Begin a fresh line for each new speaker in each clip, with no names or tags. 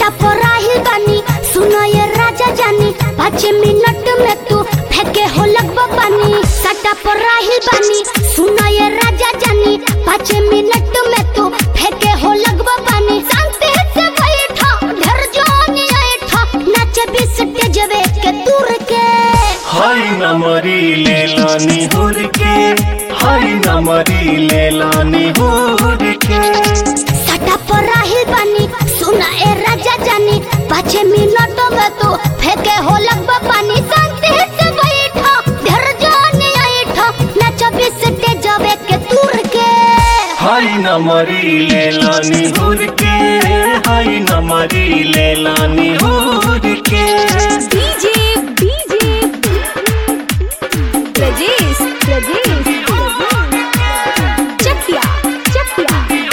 सटा पर राहिल बानी सुनो ये राजा जानी पाँच मिनट में तू फेंके हो लगभग पानी सटा पर राहिल बानी सुनो ये राजा जानी पाँच मिनट में तू फेंके हो लगभग पानी शांति से बैठो ढर जोनी ऐठो नाचे बीस तेजवे के दूर के
हाय नमरी ले लानी हुर के हाय नमरी ले लानी हुर के
सटा पर राहिल बानी सुना ए राजा जानी पाँच मिनट में तू फेंके हो लगभग पानी शांति से बैठो ढर जोनी ऐठो नाचे बीस तेजवे के दूर के
हाय नमरी ले लानी हुर के हाय नमरी ले लानी हुर के
DJ DJ Prajesh Prajesh Chakiya Chakiya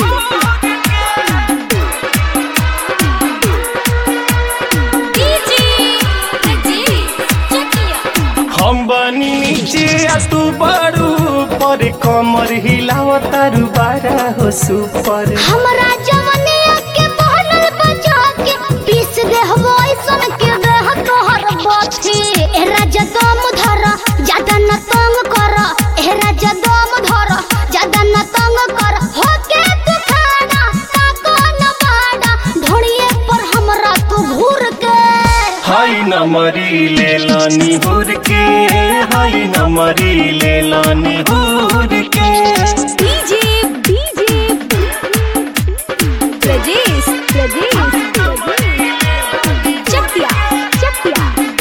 DJ Prajesh Chakiya
हम बनी नीचे आ तू बड़ू पर कमर हिलाव तारू बारा हो सुपर
हमरा जवनिया के बहनल बचा के पीस दे हवो ऐसन के देह तोहर बथी ए राजा दम धर ज्यादा न तंग कर ए राजा दम धर ज्यादा न तंग कर हो के तू खाना ताको न बाड़ा ढोड़िए पर हमरा तू घूर के
हाय नमरी ले लानी हुर के हाय नमरी ले लानी हुर के
DJ DJ Prajesh Prajesh Chakiya Chakiya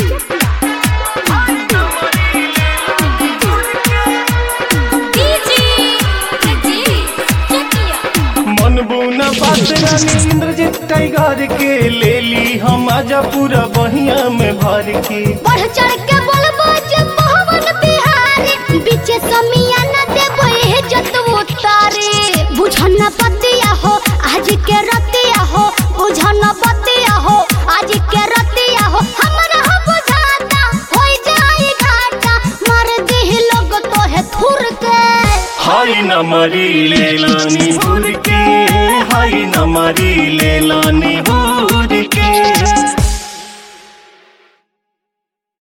DJ Prajesh Chakiya
मन बुना बात रानी इंद्रजीत टाइगर के ले ली हम आजा पूरा बहिया में भर के
बढ़ चढ़ के बोलबो जे पवन बिहारी बीचे समिया न देबो हे जत उतारे बुझन पतिया हो आज के रतिया हो बुझन पतिया हो आज के रतिया हो हमरा हो बुझाता होई जाई घाटा मार देह लोग तो है थुर के
हाय नमरी ले लानी हुर के हाय नमरी ले लानी हुर